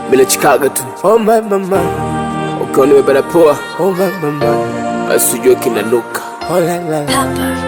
bila chikaga tu oh my mama ukiwa nimebana poa oh my mama asijue kinanuka oh la la la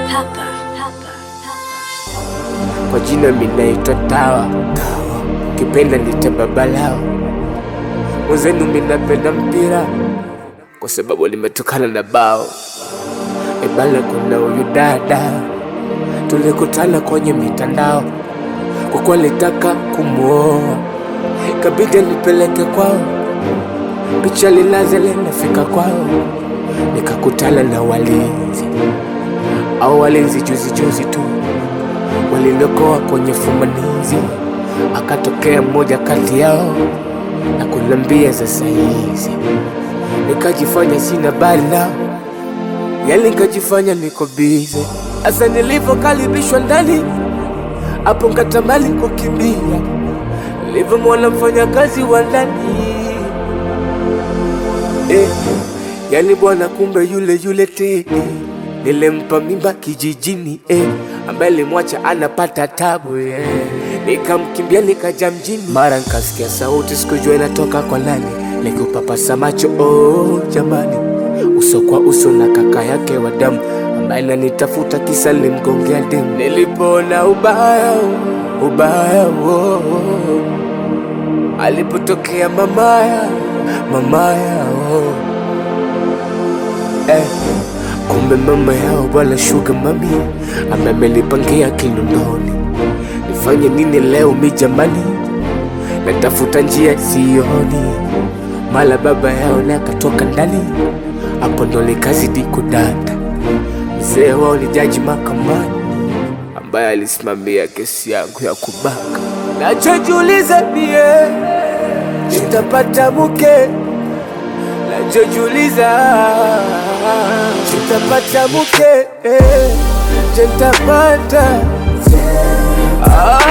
kwa jina minaitwa Tawa, Tawa. Kipenda nita babalao mwenzenu, minapenda mpira kwa sababu limetokana na bao. Ebala, kuna huyu dada tulikutana kwenye mitandao, kwa kuwa litaka kumwoa, kabidi nipeleke kwao, picha lilaze linafika kwao, nikakutana na walinzi au walinzi juzi juzi tu walinokoa kwenye fumanizi, akatokea mmoja kati yao na kunambia sasa hizi, nikajifanya sina bali nao, yani nikajifanya niko bize. Asa nilivyokaribishwa ndani hapo, nkatamani kukimbia, nilivyomwona mfanyakazi wa ndani eh, yani bwana, kumbe yule yule Tedi nilimpa mimba kijijini eh, ambaye limwacha anapata tabu eh. Nikamkimbia nikaja mjini, mara nikasikia sauti, sikujua inatoka kwa nani, nikupapasa macho oh, jamani, uso kwa uso na kaka yake wa damu ambaye nanitafuta kisa limgongea demu. Nilipoona ubaya ubaya oh, oh. alipotokea mamaya mamaya oh. eh. Kumbe mama yao bwana shuga mami ambaye amenipangia Kinondoni. Nifanye nini leo mi jamani, natafuta njia sioni, mala baba yao naye akatoka ndani, hapo ndo nikazidi kudata. Mzee wao ni jaji mahakamani ambaye alisimamia kesi yangu ya kubaka. Nachojiuliza mie nitapata mke nachojiuliza nitapata mke eh, je nitapata ah,